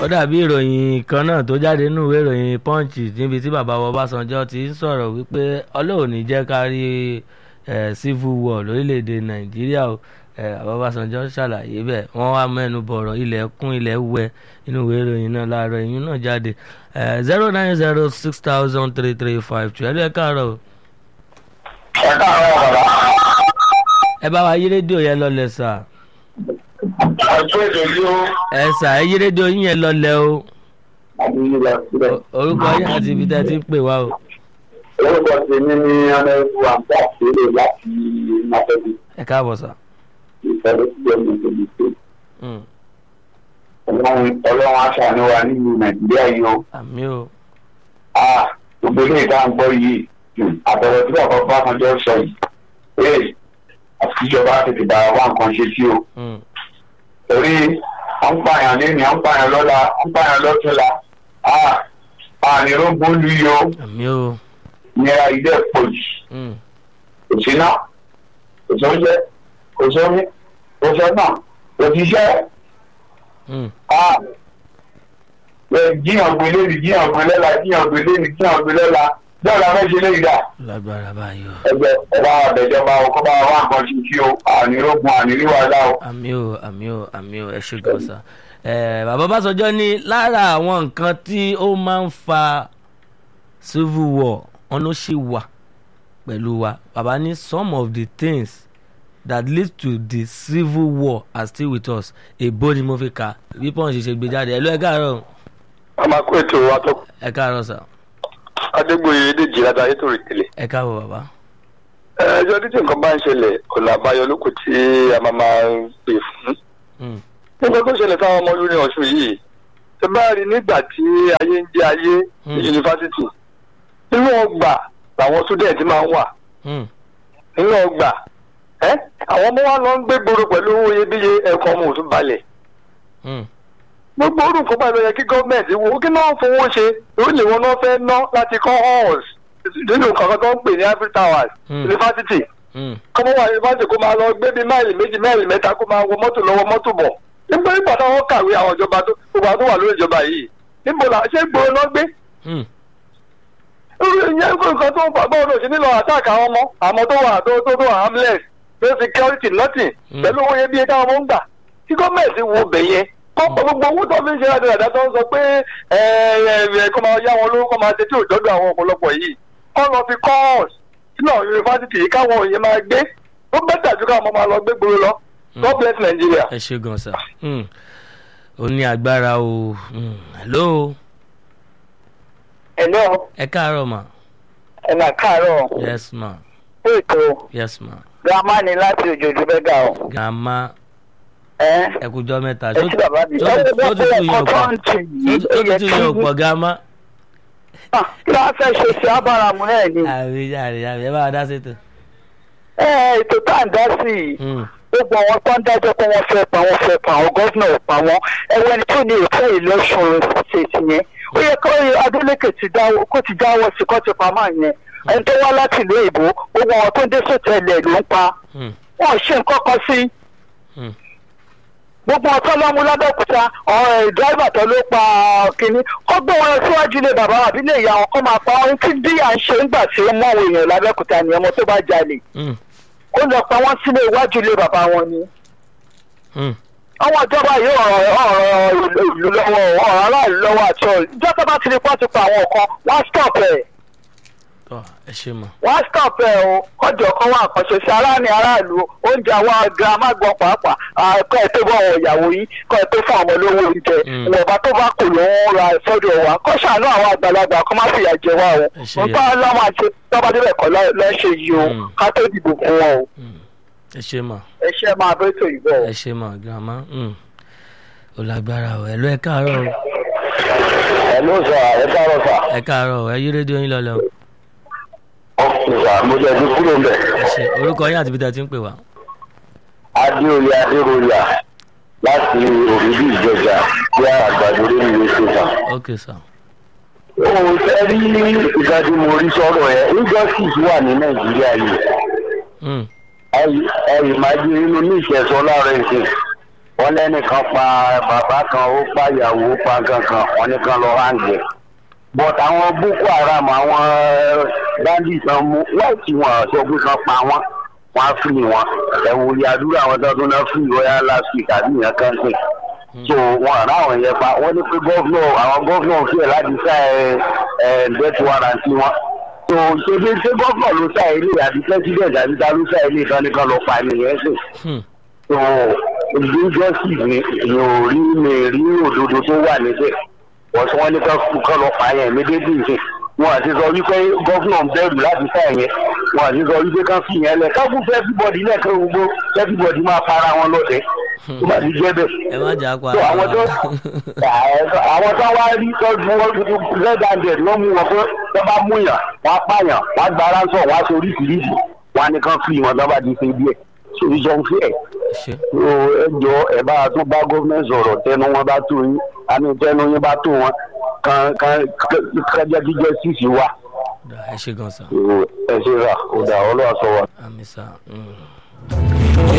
ó dàbí ìròyìn kan náà tó jáde nínú ìwé ìròyìn punch níbi tí bàbá wa Ọbásanjọ́ ti ń sọ̀rọ̀ wípé Ọlọ́run ní jẹ́ ká rí civil war lórílẹ̀‐èdè Nàìjíríà o bàbá Ọbásanjọ́ ṣàlàyé bẹ́ẹ̀ wọ́n wá mẹ́nu bọ̀rọ̀ ilẹ̀ kún ilẹ̀ wẹ nínú ìwé ìròyìn náà láàárọ̀ ìyún náà jáde zero nine zero six thousand three three five two ẹ̀rọ ẹ̀ káàárọ̀ o. ẹ káàárọ̀ bàbá. ẹ bá wa yí rédíò yẹn lọlẹ̀ sà. ọ̀tún ètò yìí ó. ẹ sà ẹ yí rédíò yín yẹn lọlẹ̀ o. àbí ilẹ̀ sílẹ̀. O- orúkọ yín àti ibi tẹ́ ti ń pè wá o. orúkọ tèmi ní ọ̀nẹ́rù àǹtí àṣírí láti nàfẹ́bí ẹ káàbọ̀ sà. ìfẹ́lẹ́ sí ọmọ ìṣèlú tó. Mm. ọlọ́run ọlọ́run aṣàánú wa nínú nàìjíríà yìí o. àmì o. Ah, gbogbo ilé ìta ń gbọ́ yìí àtọ̀rọ̀ tí bàbá Ọbásanjọ́ sọ yìí. ee àti ìjọba tètè bá wa nǹkan ṣe sí o. Mm. torí à ń pààyàn lẹ́nu à ń pààyàn lọ́la à ń pààyàn lọ́túnla. Ah, ànírógbó lu yìí o àmì o. ìnira ilé pọ̀ jù. Mm. kò sí náà kò sóúnjẹ kò sómi kò sọ́nà kò síṣẹ́ Mm. ah ẹ jíyàn gbé lẹ́nu jíyàn gbé lọ́la jíyàn gbé lẹ́nu jíyàn gbé lọ́la bẹ́ẹ̀ la fẹ́ ṣe lẹ́yìn dà lágbára báyìí o. ẹgbẹ́ ọba àbẹ̀jọba ọkọ̀ bá wà nǹkan ṣe sí o ànírógun àníríwájú o. àmì o àmì o àmì o ẹ ṣe gan sa. ẹ bàbá Ọbásanjọ́ ní lára àwọn nǹkan tí ó máa ń fa civil war wọn ló ṣì wà pẹ̀lú wa bàbá ní some of the things that lead to the civil war are still with us èbó ni mo fi kà bí pọ́n ṣe ṣe gbé jáde ẹ ló ẹ káàárọ̀ a máa kó ètò wa tó ẹ káàárọ̀ sà adégbòye èdèjì ládà ayétòrò ìtẹlẹ. ẹ káàbọ̀ bàbá. ẹjọ́ títí nǹkan bá ń ṣẹlẹ̀ ọ̀nà àbáyọ lóko tí a máa máa ń pè fún. Mm. nígbà tó ṣẹlẹ̀ táwọn ọmọ lórí ọ̀ṣun yìí tó bá rí nígbà tí ayé ń jẹ́ ayé ní Hmm. yunifásitì nínú ọgbà làwọn student máa ń wà Mm. nínú ọgbà ẹ́ àwọn ọmọ wa lọ ń gbé gbòòrò pẹ̀lú owó iyebíye ẹ̀kọ́ ọmọ òtún balẹ̀ Mm. gbogbo orúkọ báyìí ló yẹ kí gọ́ọ̀mẹ̀ntì wo kí náà fowó ṣe ìwé wọn náà fẹ́ ná láti kọ́ halls nínú kankan tó ń pè ní ivory towers Hmm. yunifásitì Mm. kọ́mọ́ wà yunifásitì kó máa lọ gbé bíi máìlì méjì máìlì mẹ́ta kó máa wọ mọ́tò lọ́wọ́ mọ́tò bọ̀ nígbà nígbà táwọn kàwé àwọn ìjọba tó gbogbo àwọn tó wà lórí ìjọba yìí níbo là ṣé gbòòrò náà gbé Mm. ìyẹn nǹkan tó ń fà báwo ló ṣe nílò àtàkì àwọn ọmọ àmọ́ tó wà tó tó tó wà harmless no security nothing Hmm. pẹ̀lú owó yẹn bí ẹ táwọn ọmọ ń gbà tí gọ́ọ̀mẹ̀ntì wo bẹ̀ yẹn kọ́ gbogbo owó tó fi ń ṣe àdàdà tó ń sọ pé ẹ ẹ kó máa yá wọn lówó kó máa ṣe tí ò dọ́dọ̀ àwọn ọ̀pọ̀lọpọ̀ yìí kọ́ lọ fi course sínú àwọn yunifásitì yìí káwọn òye máa gbé ó bẹ́tà ju káwọn ọmọ máa lọ gbé gbòòrò lọ God bless Nigeria. ẹ ṣe gan sa Mm. ó ní agbára o Mm. hello Hello, ẹ káàárọ̀ ma ẹ máa káàárọ̀ yes ma ètò yes ma girama ni láti òjòjú bẹ́gà o. grandma ẹ ẹ kújọ́ mẹ́ta ẹ sí bàbá mi. tó ẹ tó wọ́n tutù pé yẹn ẹ̀kọ́ tó pọ̀ ń tì yìí tó ó yẹ tutù kí yẹn pọ̀ grandma. Ah, kí ló wá fẹ́ ṣe sí abáramu náà ni. àbí àbí àbí ẹ bá wa dá sétò. ẹ ètò tá à ń dá sí i Mm. gbogbo àwọn tó ń dájọ́ pé wọ́n fẹ́ pa wọ́n fẹ́ pa àwọn gọ́fìnà ò pa wọ́n ẹ̀wọ̀n ẹni tó ní ìfẹ́ election state yẹn ó yẹ kó Adeleke ti dáwọ́ kó ti dáwọ́ sí kó ti pa máa yẹn ẹni tó wá láti ìlú èbó gbogbo àwọn tó ń dé sòtẹ́ẹ̀lì ló ń pa Mm. wọn ò ṣe nǹkan kan sí Mm. gbogbo ọtọ lọmú lábẹ́òkúta ọ̀rọ̀ ìdráìvà tó ló pa kínní kó gbé wọn lọ síwájú ilé bàbá àbí ilé ìyá wọn kó máa pa ohun tí bí à ń ṣe ń gbà tí ó mọ àwọn èèyàn lábẹ́òkúta ni ọmọ tó bá jalè Mm. kó lọ pa wọ́n sílé iwájú ilé bàbá wọn ni. Mm. àwọn ìjọba yìí ọ̀rọ̀ ọ̀rọ̀ ìlú lọ́wọ́ ọ̀rọ̀ aráàlú lọ́wọ́ àti ọ̀rọ̀ ìjọba bá ti rí pọ́n pa àwọn kan wọ́n á stop ẹ̀ tọ́ ẹ ṣe mọ̀. wọ́n á stop ẹ̀ o kọjọ kan wà àkànṣe sí aráàlú aráàlú oúnjẹ àwọn girama gbọ́n pàápàá kọ́ ẹ tó bọ̀ àwọn ìyàwó yìí kọ́ ẹ tó fún àwọn olówó oúnjẹ Mm. ìwọ̀nba tó bá kù ló ń ra sọ́dọ̀ wa kọ́ ṣàánú àwọn àgbàlagbà kọ́ má fìyà jẹ wá o Ẹ ṣe yẹ. nǹkan ọlọ́mọ àti tọ́ba débẹ̀ kọ́ lọ́ṣẹ̀ yìí o Mm. ká tó dìbò fún wọn o Mm. ẹ ṣe mọ̀ ẹ ṣe máa bẹ́ tó ìbọ̀ o. ẹ ṣe mọ̀ grandma. Mm. ó lágbára o ẹ lọ ẹ káàárọ̀ o ẹ ló sà ẹ káàárọ̀ sà. ẹ káàárọ̀ o ẹ yí rédíò yín lọlẹ o ọkùnrin sà mo jẹ́ ẹbí kúrò mbẹ̀. ẹ ṣe orúkọ yín àti ibi tẹ́ ti ń pè wá. adéoyè adéròyà láti òbíbí ìjọba bí àgbàdo lórí ìwé ṣèkà. ok sir. òun fẹ́ rí ìgbàdí mo rí sọ̀rọ̀ ẹ̀ injustice wà ní nàìjíríà yìí Mm. ẹ̀yìn máa di inú ní ìṣẹ̀sọ́ láàárọ̀ ẹ̀sìn wọ́n lẹ́nìkan pa bàbá kan ó pa ìyàwó ó pa kankan wọ́n ní kan lọ hàǹgẹ̀ but àwọn boko haram àwọn bandits náà mú láìsí wọn sọ pé kan pa wọn wọn á fìlì wọn ẹ̀wù ìyàdúrà àwọn tó tún náà fìlì royal last week àbí ìyẹn kan sè so wọn àrà àwọn yẹn pa wọn ní pé gọ́fúnà àwọn gọ́fúnà fi ẹ̀ láti sá ẹ ẹ death warrant wọn so ṣebí ṣé gọ́fúnà ló sá ilé àbí president àbí ta ló sá ilé ìtàn nìkan lọ pa nìyẹn sè Hmm. so injustice ni èèyàn ò rí mi rí òdodo tó wà níbẹ̀ wọ́n sọ wọ́n ní kán lọ pa yẹn méjèèjì nìyẹn wọn àti sọ wípé gọ́fúnà ń bẹ̀rù láti sá yẹn wọn àti sọ wípé kán fi yẹn lẹ̀ káfún fún everybody lẹ́ẹ̀kan gbogbo everybody máa para wọn lọ́dẹ tó bá ti jẹ́ bẹ́ẹ̀ ẹ má jà pa so àwọn tó àwọn tó wá rí tọ́jú wọn red handed wọ́n mú wọn pé tó bá mú yàn wọ́n á pààyàn wọ́n á gba aránsọ̀ wọ́n á sọ oríṣiríṣi wọ́n á ní kán fi wọn tó bá ti ṣe díẹ̀ so ìjọ ń fi ẹ̀ ẹ ṣe so ẹ jọ ẹ bá a tún bá gómìnà sọ̀rọ̀ tẹnu wọn bá tó yín àmì tẹnu yín bá tó wọn kan kan kájá jíjẹ sísì wà Dà, ẹ ṣe gan sa So, ẹ ṣe rà ó dà ọlọ́wà sọ wa. àmì sa. Mm.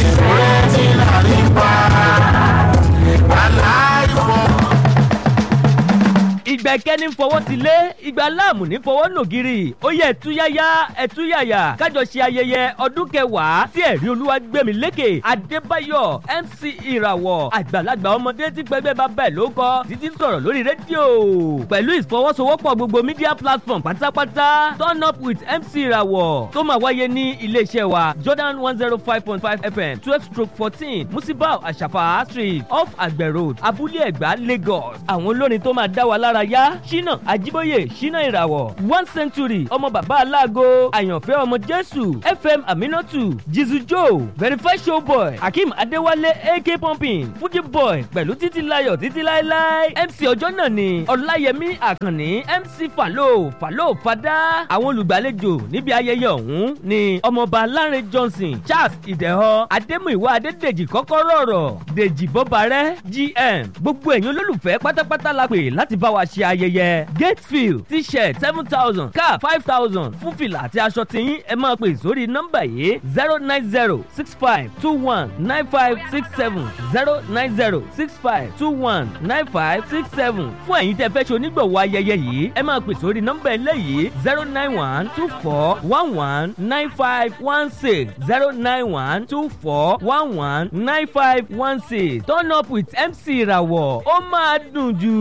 ìgbà kẹ́ni fọwọ́ ti lé ìgbà láàmù ní fọwọ́ nògiri ó yẹ ẹ̀túyáyá ẹ̀túyàyà kájọ ṣe ayẹyẹ ọdún kẹwàá tí ẹ̀rí olúwa gbẹ̀mí lékè adébáyọ̀ mc ìràwọ̀ àgbàlagbà ọmọdé tí gbẹgbẹ́ bá bẹ̀ ló kọ́ títí sọ̀rọ̀ lórí rédíò pẹ̀lú ìfọwọ́sowọ́pọ̀ gbogbo media platform pátápátá turn up with mc ìràwọ̀ tó máa wáyé ní iléeṣẹ́ wa jordan one zero five point five fm twelve stroke fourteen musibau àṣàfà street off àgbẹ̀ road abúlé ẹ̀gbá lagos àwọn olórin tó máa dá wa lára yá ṣínà àjíbóyè ṣínà ìràwọ̀ one century ọmọ bàbá aláàgọ́ àyànfẹ́ ọmọ jésù fm aminatu jizu joe verify showboy akeem adéwálé ak pumping fuji boy pẹ̀lú títí layọ̀ títí láéláé mc ọjọ́ náà ni ọláyẹmí àkànní mc falo falo fada àwọn olùgbàlejò níbi ayẹyẹ ọ̀hún ni ọmọọba lánrẹ johnson charles ìdẹ̀họ adémúìwá adédèjì kọ́kọ́rọ́ ọ̀rọ̀ dèjì bọ́barẹ́ gm gbogbo ẹ̀yin olólùfẹ́ pátápátá la pè láti bá wa ṣe ayẹyẹ gatefield t-shirt seven thousand cap five thousand fún fìlà àti aṣọ tiyín ẹ máa pè sórí nọ́mbà yìí zero nine zero six five two one nine five six seven zero nine zero six five two one nine five six seven fún ẹ̀yin tẹ́ fẹ́ ṣe onígbọ̀wọ́ ayẹyẹ yìí ẹ máa pè sórí nọ́mbà eléyìí zero nine one two four one one nine five one six zero nine one two four one one nine five one six turn up with mc ìràwọ̀ ó máa dùn jù.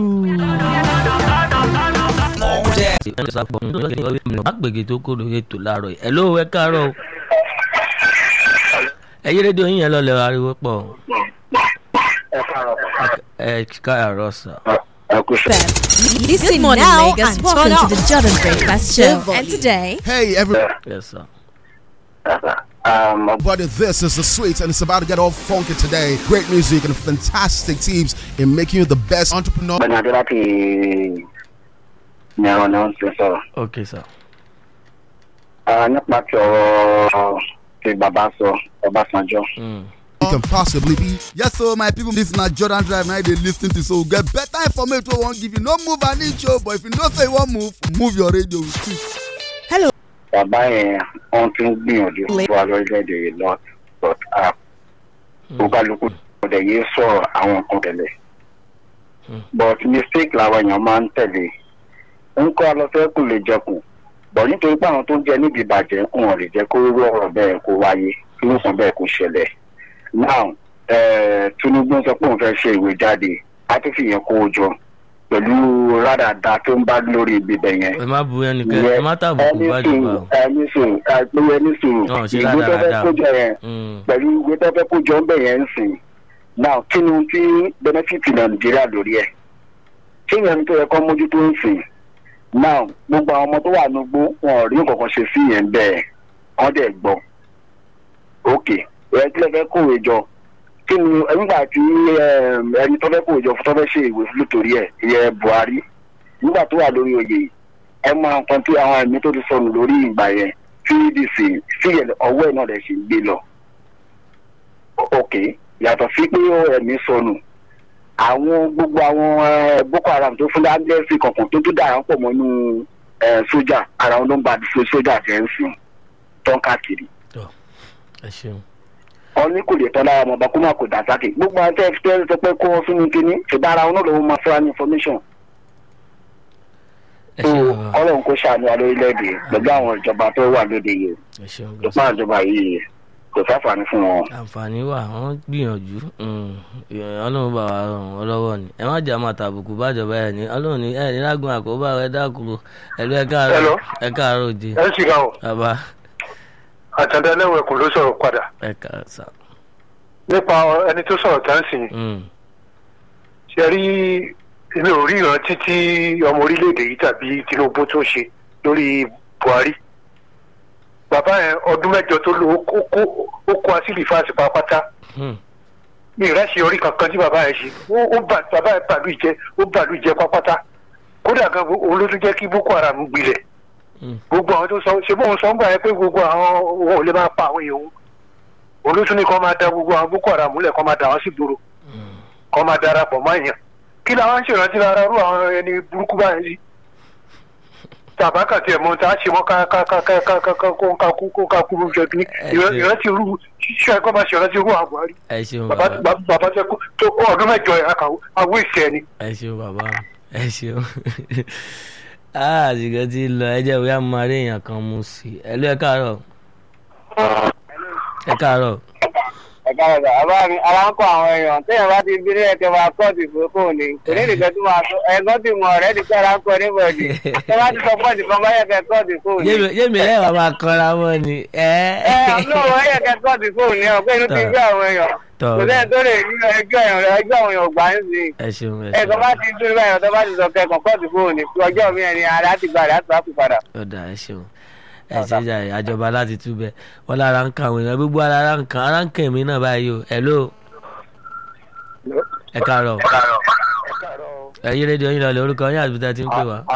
agbègbè tó kó lóye tó láàárọ̀ yìí ẹ̀ló ẹ káàárọ̀ o ẹyí rédíò yín yẹn lọlẹ̀ ariwo pọ̀ ẹ káàárọ̀ ẹ káàárọ̀ sà. ẹ kú sí. Listen morning, now Lagos. and Welcome turn to up. the Jordan Breakfast Show. volume. And today, Hey, everybody, yes sir. Um, this is the sweet, and it's about to get all funky today. Great music and fantastic teams in making you the best entrepreneur. Bẹ́ẹ̀ni Adé láti ní ẹ̀rọ náà ń ṣe sọ̀rọ̀. ok sir. Ah, Nípa ti ọ̀rọ̀ tí bàbá sọ Ọbásanjọ́. Mm. You can possibly be. Yes, so my people, this is not Jordan Drive. Now they listen to so get better information. We won't give you no move an inch, oh, but if you know say you want move, move your radio. with it. Bàbá yẹn wọ́n ti ń gbìyànjú fún wa lórílẹ̀‐èdè yìí lọ but ó kálukú ọ̀dẹ̀ yìí sọ̀rọ̀ àwọn nǹkan tẹ̀lé. but mistake làwọn èèyàn máa ń tẹ̀lé. ń kọ́ alọ́fẹ́ kò lè jẹkùn bọ̀ nítorí pé àwọn tó ń jẹ níbi ìbàjẹ́ wọn ò lè jẹ́ kó rú ọ̀rọ̀ bẹ́ẹ̀ kó wáyé kí ló sàn bẹ́ẹ̀ kó ṣẹlẹ̀. now eh, Tinubu sọ pé òun fẹ́ ṣe ìwé jáde á tún fìyẹn kó o jọ pẹ̀lú rádàdà tó ń bá lórí ibibẹ̀ yẹn ẹ má bu ẹnikẹ́ ẹ má tàbùkù bá jù bá o. ẹni sùn àìpé ẹni sùn Náà ṣe ìwé tó fẹ́ rádaràda. kójọ yẹn Mm. pẹ̀lú ìwé tó fẹ́ kójọ ń bẹ̀ yẹn ń sìn náà kí ni ohun tí benefit nàìjíríà lórí ẹ̀ kí ni ẹni tó yẹ kó mójútó ń sìn náà gbogbo àwọn ọmọ tó wà nígbó wọn ò rí nǹkan kan ṣe sí yẹn bẹ́ẹ̀ wọ́n dẹ̀ gbọ́ ok ẹ kí lè fẹ́ kówé jọ kí ni nígbà tí em, ẹni tó fẹ́ kówé jọ tó fẹ́ ṣe ìwé fún lótórí ẹ̀ ìyẹn buhari nígbà tó wà lórí oyè yìí ẹ mọ nǹkan tí àwọn ẹ̀mí tó ti sọnù lórí ìgbà yẹn pdc síyẹn ọwọ́ ẹ̀ náà lè ṣe gbé lọ. O- ok yàtọ̀ sí pé ó ẹ̀mí sọnù àwọn gbogbo àwọn eh, boko haram tó fún láńdẹ́sì kankan tó tún dára pọ̀ mọ́nú eh, sójà ara wọn ló ń ba sójà jẹ́ ń sìn tán káàkiri. ẹ ṣeun. ọní kò lè tọ́ lára ọmọọba kó má kó dà sákè gbogbo àwọn tẹ́ tẹ́ sọ pé kó wọn sínú kínní ṣùgbọ́n ara wọn náà ló máa fún wa ní information ẹ tó ṣeun bàbá ọlọ́run kó ṣàánú wa lórílẹ̀‐èdè pẹ̀lú àwọn ìjọba tó wà lóde yìí ẹ ṣeun tó gbọ́sọ̀. pa ìjọba yìí kò sáfàní fún wọn. àǹfààní wà wọ́n gbìyànjú mm, ọlọ́run bá wa ràn wọ́n lọ́wọ́ ni ẹ má jà máa tàbùkù bájọba ẹ̀ ní ọlọ́run ní ẹ̀ ní lágùn àkóbá rẹ̀ dákúrò ẹ̀lú ẹ̀ káàárọ̀ Hello. ẹ̀ káàárọ̀ òde ẹ sì ga o bàbá àtàndá ẹlẹ́wọ̀n ẹ̀kọ́ ló sọ̀rọ̀ padà ẹ̀ káàárọ̀ sà. nípa ẹni tó sọ̀rọ̀ tá ń sìn Mm, ṣe rí èmi ò rí ìrántí tí ọmọ orílẹ̀-èdè yìí tàbí Tinubu tó ṣe lórí Buhari bàbá yẹn ọdún mẹ́jọ tó lò ó kó- ó kó asílì fáṣí pàápàá mm, ní ìrẹsì orí kankan tí bàbá yẹn ṣe ó- ó bà bàbá yẹn bàlú ìjẹ ó bàlú ìjẹ pàápàá kódà gan òun ló tún jẹ́ kí Boko Haram gbilẹ̀ mm, gbogbo àwọn tó sọ ṣe bóun sọ ń gbà yẹn pé gbogbo àwọn òun ò lè máa pa àwọn èèyàn òun òun ló tún ní kó máa da gbogbo àwọn Boko Haram múlẹ̀ kó máa da wọn sí gbòòrò mm. kọ́ máa darapọ̀ mọ́ èèyàn kí làwọn ń ṣèrántí lára rú àwọn ẹni burúkú báyìí sí. tàbá kàtí ẹ̀ mọ́ tá a ṣe mọ́ ká ká ká ká ká ká ká kó ká kú kó ká kú lóúnjẹ kìíní ṣe- ìrántí rú ṣíṣe ẹ̀kọ́ máa ṣèrántí rú àwọn Buhari ẹ ṣeun bàbá bàbá bàbá tẹ kó tó kó ọdún mẹ́jọ ẹ̀ àkàwé àwọn ìṣẹ́ ni. ẹ ṣeun bàbá ẹ ṣeun àṣìkò tí lọ ẹ jẹ́ bóyá mo máa rí èèyàn kan mú sí i ẹ̀lú ẹ̀ káàárọ̀ ẹ̀ káàárọ̀ ẹ̀ka ọ̀gá àbá mi ara ń kọ àwọn èèyàn téèyàn bá ti bínú ẹ̀kẹ́ máa kọ́ ti fún fóun ni kò ní nìkan tó máa tó ẹ̀gbọ́n ti mọ̀ ọ̀rẹ́ nìkan ara ń kọ níbọ̀dì tó bá ti sọ pọ́ọ̀tì kan báyẹ̀ kẹ́ kọ́ ti fóun ni. yémi lẹ́wà máa kanra mọ́ ni ẹ ẹ àbúrò wọn yẹ kẹ́ kọ́ ti fóun ni ọ̀pẹ́ inú ti gbé àwọn èèyàn tọ́ kò sẹ́yìn tó lè ní ẹjọ́ èèyàn ẹjọ́ àwọn èèyàn gbà ń sìn ẹ ṣeun ẹ ẹ̀kọ́ bá ti dúró báyọ̀ tó bá ti sọ kẹ́kọ̀ọ́ kọ́ ti fóun ni ọjọ́ mi ẹni ara ti gbà rẹ̀ á tó á fi padà. ọ̀dà ẹ ṣeun ẹ ṣe jà àjọba láti túbẹ̀ wọn lára ń kan àwọn èèyàn gbogbo ara ń kan ara ń kan èmi náà báyìí o hello ẹ káàárọ̀ ẹ yí rédíò yín lọ lórúkọ yín àti bí tá a ti ń pè wá.